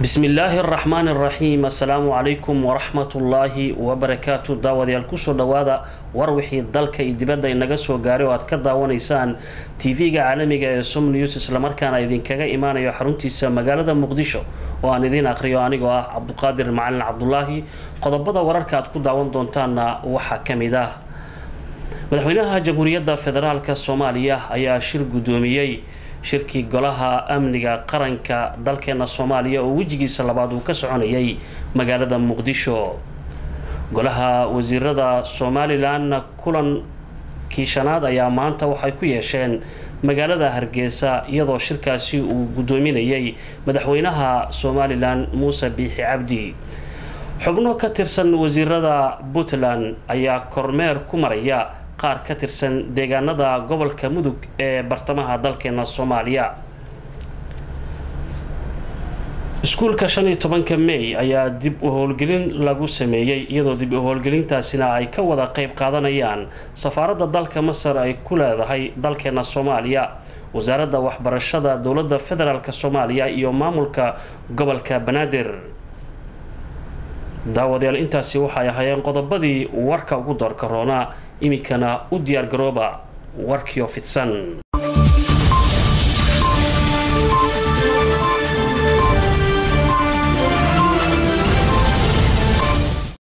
bismi illaahi araxmaani araxiim assalaamu calaykum waraxmatullaahi wabarakaatu daawadayaal kusoo dhawaada war wixii dalka iyo dibadda inaga soo gaaray oo aad ka daawanaysaan tv-ga caalamiga ee som news islamarkaana idinkaga imaanayo xaruntiisa magaalada muqdisho oo aan idiin aqhriyo anigoo ah cabduqaadir macalin cabdulaahi qodobada wararka aad ku daawan doontaanna waxaa ka mid ah madaxweynaha jamhuuriyadda federaalk soomaaliya ayaa shir guddoomiyey shirkii golaha amniga qaranka dalkeena soomaaliya oo wejigiisa labaad uu ka soconayay magaalada muqdisho golaha wasiirada somalilan kulankii shanaad ayaa maanta waxay ku yeesheen magaalada hargeysa iyadoo shirkaasi uu guddoominayay madaxweynaha somalilan muuse biixi cabdi xubno ka tirsan wasiirada puntland ayaa kormeer ku maraya qaar ka tirsan deegaanada gobolka mudug ee bartamaha dalkeena soomaaliya iskuulka shan iyo tobanka may ayaa dib u howlgelin lagu sameeyey iyadoo dib u howlgelintaasina ay ka wada qeyb qaadanayaan safaaradda dalka masar ay ku leedahay dalkeena soomaaliya wasaaradda waxbarashada dowladda federaalk soomaaliya iyo maamulka gobolka banaadir daawadayaal intaasi waxay ahaayeen qodobadii warka ugu doorka roonaa iminkana u diyaargarooba warkiio fidsan